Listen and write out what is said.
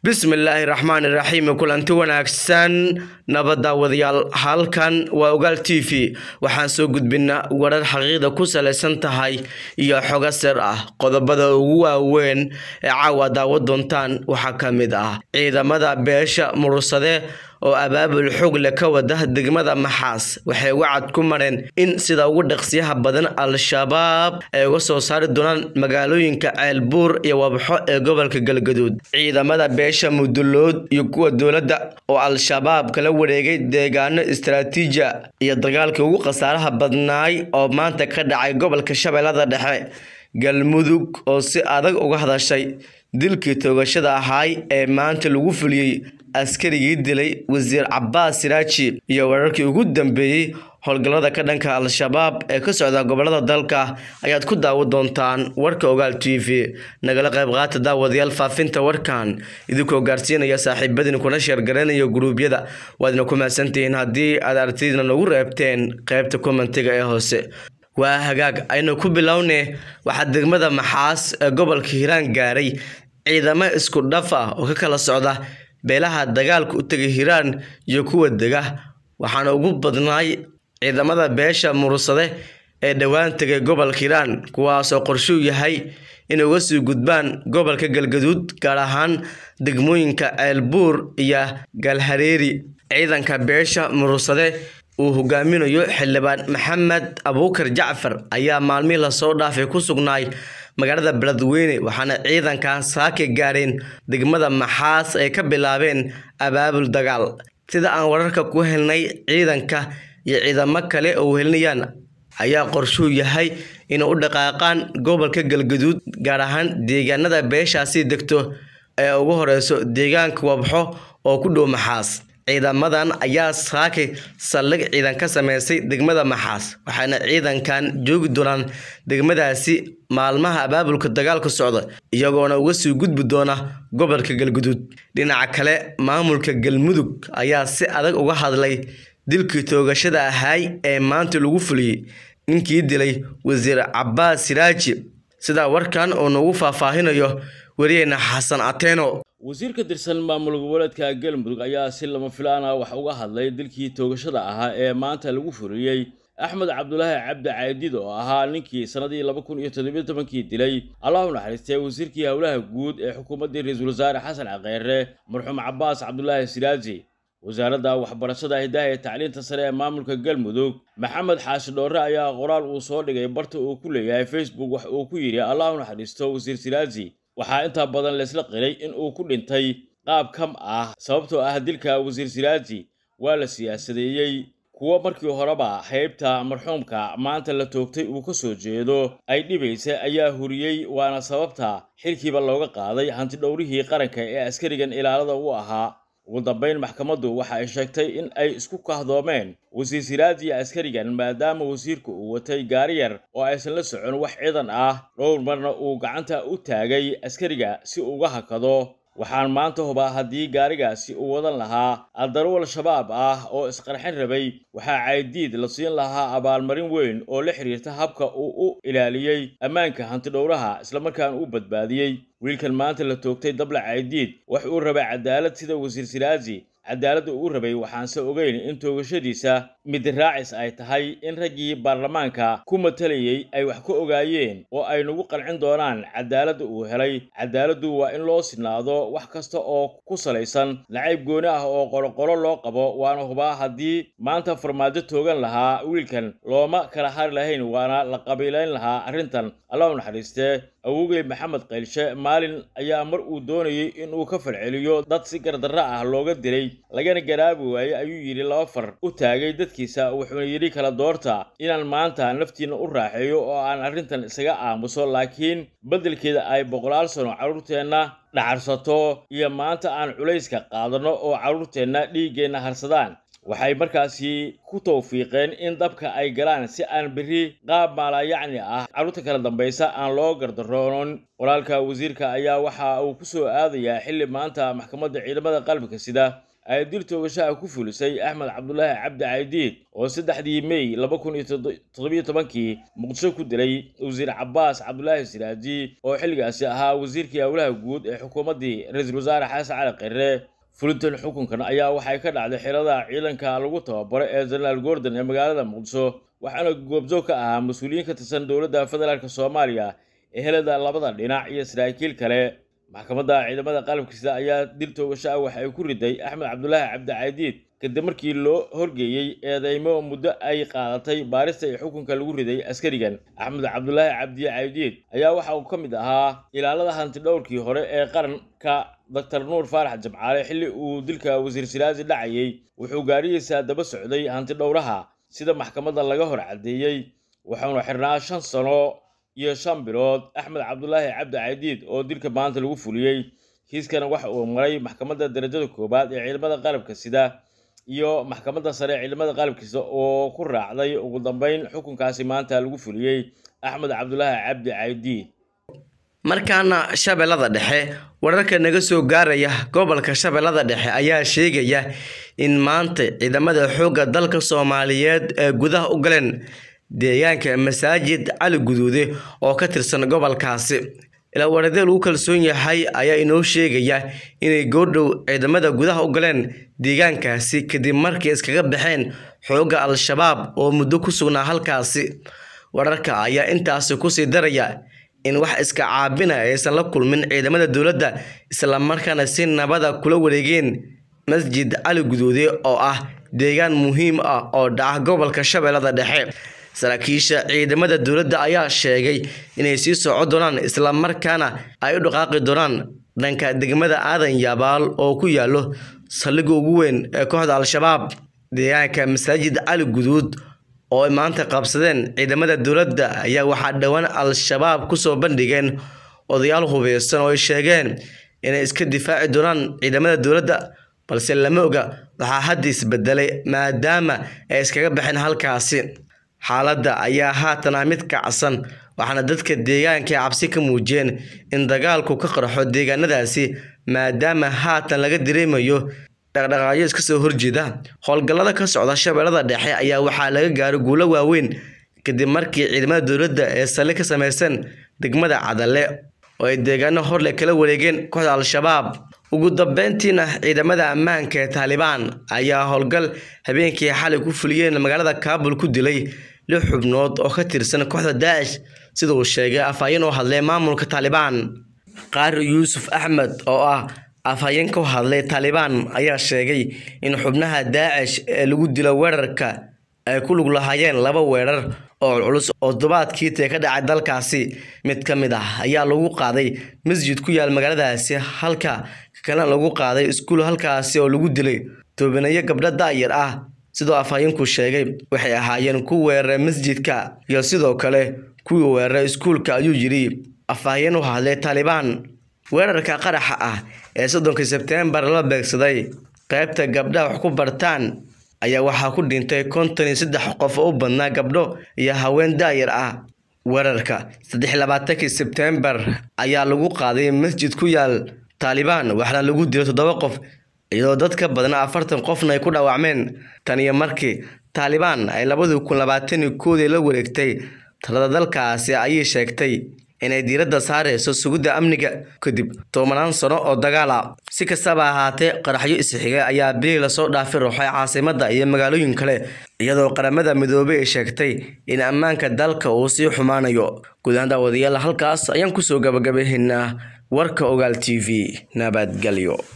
bismillaahi raxmaani raxiim kulanti wanaagsan nabadaawadayaal halkan waa ogaal t v waxaan soo gudbinaa warar xaqiiqda ku salaysan tahay iyo xogo sir ah qodobada ugu waaweyn ee caawa daawo doontaan waxaa ka mid ah ciidamada beesha murursade oo abaabul xoog leh ka wada degmada maxaas waxay uga cad ku mareen in sida ugu dhaqsiyaha badan al-shabaab ay uga soo saari doonaan magaalooyinka ceelbuur iyo wabxo ee gobolka galgaduud ciidamada beesha mudulood iyo kuwa dowladda oo al-shabaab kala wareegay deegaano istaraatiija iyo dagaalkii ugu khasaaraha badnaay oo maanta ka dhacay gobolka shabeellada dhexe galmudug oo si adag uga hadashay dilkii toogashada ahaay ee maanta lagu fuliyey askarigii dilay wasiir cabaas siraaji iyo wararkii ugu dambeeyey howlgallada ka dhanka al-shabaab ee ka socda gobolada dalka ayaad ku daawo doontaan warka ogaal t v nagala qayb qaata daawadayaal faafinta warkan idinkoo gaarsiinaya saaxiibadiin kuna sheergaraynaya guruubyada waadna ku mahadsantihiin haddii aad aragtidina nagu reebteen qaybta kommentiga ee hoose waa hagaag aynu ku bilowne waxaa degmada maxaas ee gobolka hiiraan gaaray ciidamo isku dhaf ah oo ka kala socda beelaha dagaalka u tegay hiiraan iyo kuwa dega waxaana ugu badnaay ciidamada beesha murursade ee dhowaan tegay gobolka hiiraan kuwaasoo qorshuu yahay inay uga sii gudbaan gobolka galgaduud gaar ahaan degmooyinka ceelbuur iyo galhareeri ciidanka beesha murursade uu hogaaminayo xildhibaan maxamed abuukar jacfar ayaa maalmihii lasoo dhaafay ku sugnaay magaalada beledweyne waxaana ciidankan saaka gaareen degmada maxaas ay ka bilaabeen abaabul dagaal sida aan wararka ku helnay ciidanka iyo ciidamo kale oo wehelinayaan ayaa qorshuu yahay inay u dhaqaaqaan gobolka galgaduud gaar ahaan deegaanada beeshaasi degto ee ugu horeyso deegaanka wabxo oo ku dhow maxaas ciidamadan ayaa saakay saldhig ciidan ka sameysay degmada maxaas waxaana ciidankan joogi doonaan degmadaasi maalmaha abaabulka dagaalka socda iyagoona uga sii gudbi doona gobolka galguduud dhinaca kale maamulka galmudug ayaa si adag uga hadlay dilkii toogashada ahaay ee maanta lagu fuliyey ninkii dilay wasiir cabaas siraaji sidaa warkan uu nagu faahfaahinayo wariyeyna xasan ateeno wasiir ka tirsan maamul goboleedka galmudug ayaa si lama filaan ah wax uga hadlay dilkii toogashada ahaa ee maanta lagu fuliyey axmed cabdulaahi cabdi caydid oo ahaa ninkii sannadii laba kun iyo toddobiyo tobankii dilay allah u naxariistay wasiirkii howlaha guud ee xukuumaddii ra-iisul wasaare xasan caqeere marxuum cabaas cabdulaahi siraaji wasaaradda waxbarashada hidaha ee tacliinta sare ee maamulka galmudug maxamed xaashi dhoorre ayaa qoraal uu soo dhigay barta uu ku leeyahay facebook wax uu ku yidhi allah u naxariisto wasiir siraaji waxaa intaa badan laysla qiray in uu ku dhintay qaab kam ah sababtoo ah dilka wasiir siraaji waa la siyaasadeeyey kuwo markii horeba haybta marxuumka maanta la toogtay uu ka soo jeedo ay dhibaysa ayaa huriyey waana sababta xilkiiba looga qaaday hantidhowrihii qaranka ee askarigan ilaalada u ahaa ugu dambayn maxkamaddu waxa ay sheegtay in ay isku kahdoomeen wasiir siraaji askarigan maadaama wasiirku uu watay gaari yar oo aysan la socon wax ciidan ah dhowr marna uu gacanta u taagay askariga si uga hakado waxaan maanta hubaa haddii gaarigaasi uu wadan lahaa aldarwal shabaab ah oo isqarxin rabay waxaa caydiid la siin lahaa abaalmarin weyn oo la xiriirta habka uu u ilaaliyey ammaanka hantidhowraha islamarkaana u badbaadiyey wiilkan maanta la toogtay dabla caydiid wax uu rabay cadaalad sida wasiir siraaji cadaaladda uu rabay waxaanse ogeyn in toogashadiisa mid raacis ay tahay in raggii baarlamaanka ku matalayay ay wax ka ogaayeen oo ay nagu qancin doonaan cadaaladda uu helay cadaaladdu waa in loo sinaado wax kasta oo ku salaysan nacayb gooni ah oo qoloqolo loo qabo waana hubaa haddii maanta farmaajo toogan lahaa wiilkan looma kala hari lahayn waana la qabiilayn lahaa arrintan allah u naxariistee awogey maxamed qaylshe maalin ayaa mar uu doonayay inuu ka falceliyo dad si gardarra ah looga dilay lagana garaabi waayey ayuu yidhi laba far u taagay dadkiisa wuxuuna yidhi kala doorta inaan maanta naftiina u raaxeeyo oo aan arrintan isaga aamuso laakiin beddelkeeda ay boqolaal sano carruurteenna dhacarsato iyo maanta aan culayska qaadanno oo carruurteenna dhiiggeenna harsadaan waxay markaasi ku tawfiiqeen in dabka ay galaan si aan berri qaab maalayacni ah carruurta kala dambaysa aan loo gardaroonon walaalka wasiirka ayaa waxa uu ku soo aadayaa xilli maanta maxkamadda ciidamada qalbika sida ay dil toogashaha ku fulisay axmed cabdulaahi cabdi caydiid oo saddexdii mey laba kun iyo toddobiyo tobankii muqdisho ku dilay wasiir cabaas cabdulaahi siraaji oo xilligaasi ahaa wasiirkii howlaha guud ee xukuumaddii ra-iisul wasaare xasan cali kheyre fulintan xukunkan ayaa waxay ka dhacday xirada ciidanka lagu tababaro ee jenaraal gordon ee magaalada muqdisho waxaana goobjoog ka ahaa mas-uuliyiin ka tirsan dowladda federaalk soomaaliya ehelada labada dhinac iyo saraakiil kale maxkamadda ciidamada qalabkiisa ayaa dil toogasho ah waxa ay ku riday axmed cabdulaahi cabdi caydiid kadib markii loo horgeeyey eedeymo muddo ay qaadatay baarista ee xukunka lagu riday askarigan axmed cabdulaahi cabdi caydiid ayaa waxa uu ka mid ahaa ilaalada hanti dhowrkii hore ee qaranka doctor nuur faarax jamcaale xilli uu dilka wasiir siraaji dhacayay wuxuu gaarihiisa daba socday hanti dhowraha sida maxkamadda laga hor caddeeyey waxauna xirnaa shan sano iyo shan bilood axmed cabdulaahi cabdi caydiid oo dilka maanta lagu fuliyey kiiskana waxa uu maray maxkamadda darajada koowaad ee ciidamada qalabka sida iyo maxkamadda sare ee ciidamada qalabkiisa oo ku raacday ugu dambeyn xukunkaasi maanta lagu fuliyey axmed cabdulaahi cabdi caydiid markaana shabeellada dhexe wararka naga soo gaaraya gobolka shabeellada dhexe ayaa sheegaya in maanta ciidamada xoogga dalka soomaaliyeed ee gudaha u galeen deegaanka masaajid cali guduude oo ka tirsan gobolkaasi ilaa waradee lagu kalsoon yahay ayaa inoo sheegaya inay goordhow ciidamada gudaha u galeen deegaankaasi kadib markii iskaga baxeen xoogga al-shabaab oo muddo ku sugnaa halkaasi wararka ayaa intaasi kusii daraya in wax iska caabina aysan la kulmin ciidamada dowladda islamarkaana si nabada kula wareegeen masjid cali guduude oo ah deegaan muhiim ah oo dhaca gobolka shabeellada dhexe saraakiisha ciidamada dowladda ayaa sheegay inay sii soco doonaan islamarkaana ay u dhaqaaqi doonaan dhanka degmada aadan yabaal oo ku yaalo saldhigga ugu weyn ee kooxda al-shabaab deegaanka masaajid cali guduud oo ay maanta qabsadeen ciidamada dowladda ayaa waxaa dhowaan al-shabaab kusoo bandhigeen odayaal hubeysan oo ay sheegeen inay iska difaaci doonaan ciidamada dowladda balse lama oga waxaa hadda isbedelay maadaama ay iskaga baxeen halkaasi xaaladda ayaa haatan ah mid kacsan waxaana dadka deegaanka cabsi ka muujiyeen in dagaalku ka qarxo deegaanadaasi maadaama haatan laga dareemayo dhaqdhaqaaqyo iska soo horjeeda howlgallada ka socda shabeellada dhexe ayaa waxaa laga gaaray guulo waaweyn kadib markii ciidamada dowladda ee saldhig ka samaysan degmada cadale oo ay deegaano horle kala wareegeen kooxda al-shabaab ugu dambeyntiina ciidamada ammaanka ee taalibaan ayaa howlgal habeenkii xalay ku fuliyeen magaalada kaabul ku dilay lix xubnood oo ka tirsan kooxda daacish sida uu sheegay afhayeen oo hadlay maamulka taalibaan qaari yuusuf axmed oo ah afhayeen ka hadlay taalibaan ayaa sheegay in xubnaha daacish ee lagu dilo weerarka ay ku lug lahaayeen laba weerar oo culculus oo todobaadkii tee ka dhacay dalkaasi mid ka mid ah ayaa lagu qaaday masjid ku yaal magaaladaasi halka kalena lagu qaaday iskuul halkaasi oo lagu dilay toobanayo gabdho daayar ah sidoo afhayeenku sheegay waxay ahaayeen ku weeraray masjidka iyo sidoo kale kuwii weeraray iskuulka ayuu yidhi afhayeen u hadlay taalibaan weerarka qaraxa ah ee soddonkii sebteembar la beegsaday qaybta gabdhaha wax ku bartaan ayaa waxaa ku dhintay konton iyo saddex qof oo u badnaa gabdho iyo haween daayar ah weerarka saddex labaatankii sebteembar ayaa lagu qaaday masjid ku yaal taalibaan waxaana lagu dilay toddoba qof iyadoo dad ka badan afartan qofna ay ku dhaawacmeen tan iyo markii taalibaan ay labadii kun labaatan iyo koodii la wareegtay talada dalkaasi ayay sheegtay inay diiradda saareyso sugidda amniga kadib tobanaan sano oo dagaal ah si kastaba ahaatee qaraxyo isxiga ayaa bilii lasoo dhaafi ruuxay caasimadda iyo magaalooyin kale iyadoo qaramada midoobey ay sheegtay in ammaanka dalka uu sii xumaanayo guud ahaan daawadayaal halkaas ayaan kusoo gabagabayhaynaa warka ogaal t v nabadgelyo